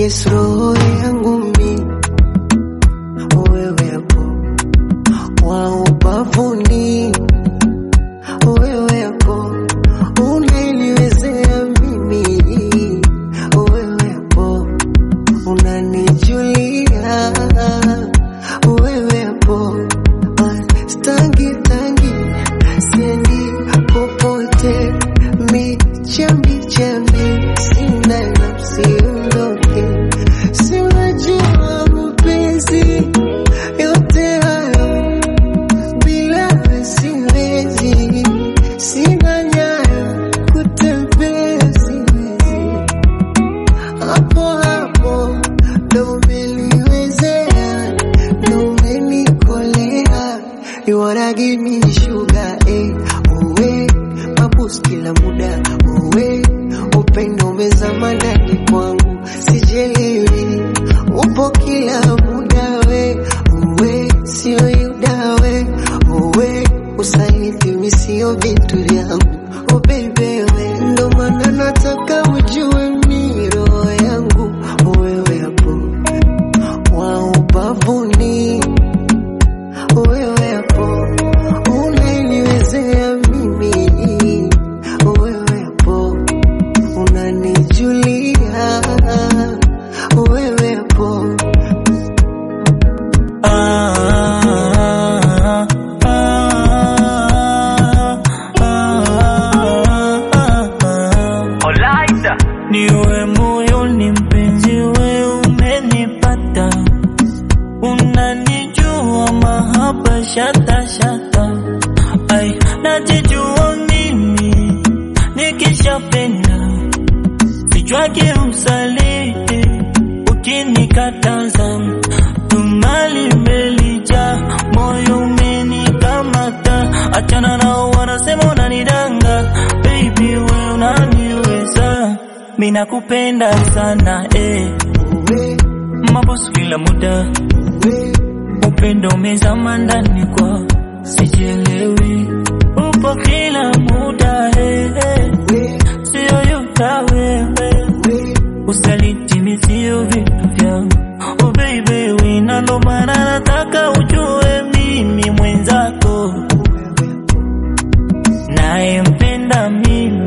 yes, roho yangu mi wewe hapo wa ubavuni, wewe hapo unaniwezea mimi, wewe hapo unanijulia, wewe hapo Ah, stangi tangi siendi popote, michambi chambi sina nafsi undoke, si unajua mapenzi yote hayo bila wewe siwezi, sina nyayo kutembea siwezi, hapo hapo ndo umeniwezea, ndo umenikolea, you wanna give me sugar eh, uwe mabus kila muda uwe upendo umezama ndani kwangu, sijelewi upo kila muda we uwe sio yuda we uwe usaliti mi sio vitu vyangu oh baby we ndo maana nataka ujue mi roho yangu wewe hapo wa ubavuni wewe hapo unaniwezea mimi wewe hapo unanijulia wewe hapo Ah, ah, ah, ah, ah. Niwe moyoni mpenzi, we umenipata, unanijua mahaba shata shata, ai najijua mimi nikishapenda vichwake usaliti ukinikataza tumali melija moyo umenikamata achana nao wanasema unanidanga baby we unaniweza mi nakupenda sana eh. uwe mabosu kila muda uwe upendo umezama ndani kwa sijelewi upo kila muda eh, eh. uwe sio yuta wewe uwe usaliti misio vitu vyangu oh baby wina ndo maana nataka ujue mimi mwenzako naye mpenda mimi